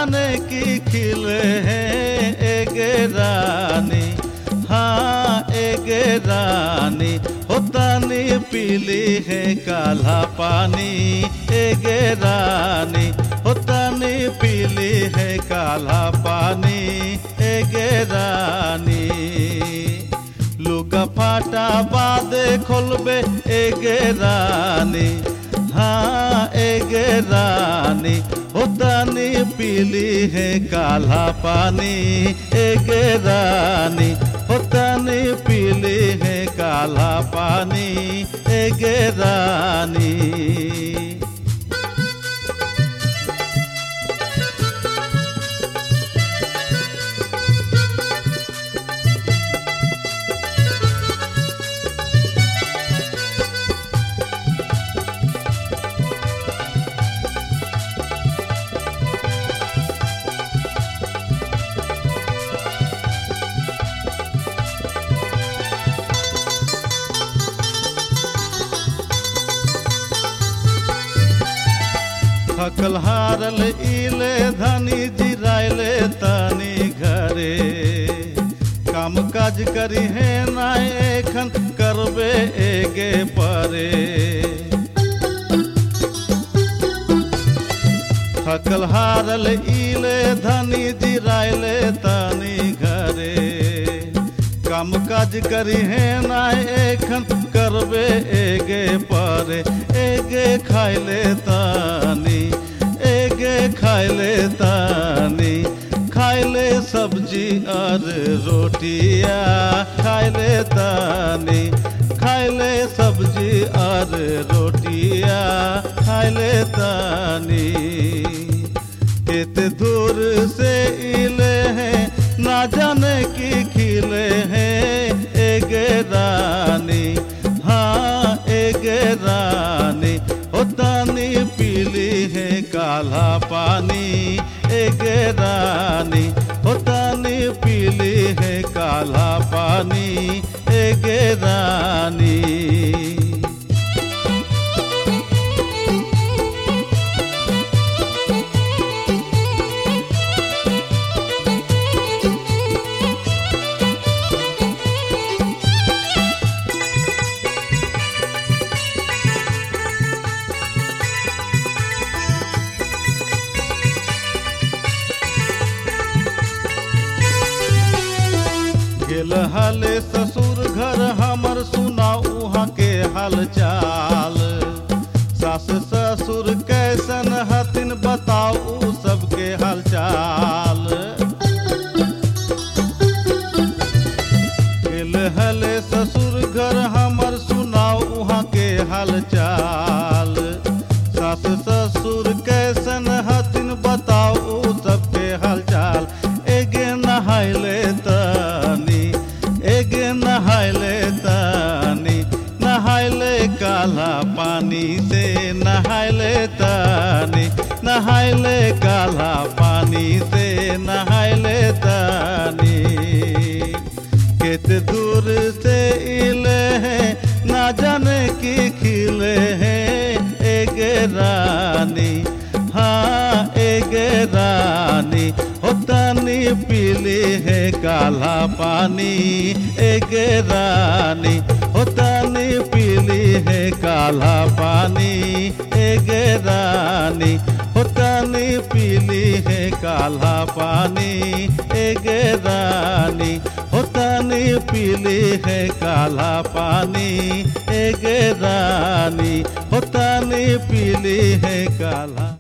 जाने की खिले हैं एक रानी हाँ एक रानी होतानी पीली है काला पानी एक रानी होतानी पीली है काला पानी एक रानी लुगा फाटा बादे खोलबे एगे रानी हाँ एगे रानी होतानी पीली है काला पानी एगे रानी होतानी पीली है काला पानी एगे रानी थकल हारल इले धनी जिराइले तनी घरे काम काज करी है ना एखन करबे एगे परे थकल हारल इले धनी जिराइले तनी घरे काम काज करी है ना एखन करबे एगे परे एगे खाइले तानी एगे खाइले तानी खाइले सब्जी और रोटिया खाइले तानी खाइले सब्जी और रोटिया खाइले तानी इतने दूर से इले हैं ना जाने की खिले हैं एक रानी हाँ एक रानी होतानी पीली है काला पानी एक रानी होतानी पीली है काला पानी एक रानी गेल हाले ससुर घर हमर सुना उहाँ के हाल चाल सास ससुर कैसन हथिन बताऊ सबके हाल चाल गेल हले ससुर घर हमर सुनाऊ उहाँ के हाल चाल सास ससुर कैसन हथिन बताऊ सबके हाल चाल एगे नहाइले तनी एगे नहाइले तनी नहाइले काला पानी से नहाइले तनी नहाइले काला पानी से नहाइले तनी कित दूर से इले हैं ना जाने की खिले हैं एक रानी हाँ एक रानी होतानी पीली है काला पानी एक रानी होतानी पीली है काला पानी एक रानी होतानी पीली है काला पानी एक रानी होतानी पीली है काला पानी एक रानी होतानी पीली है काला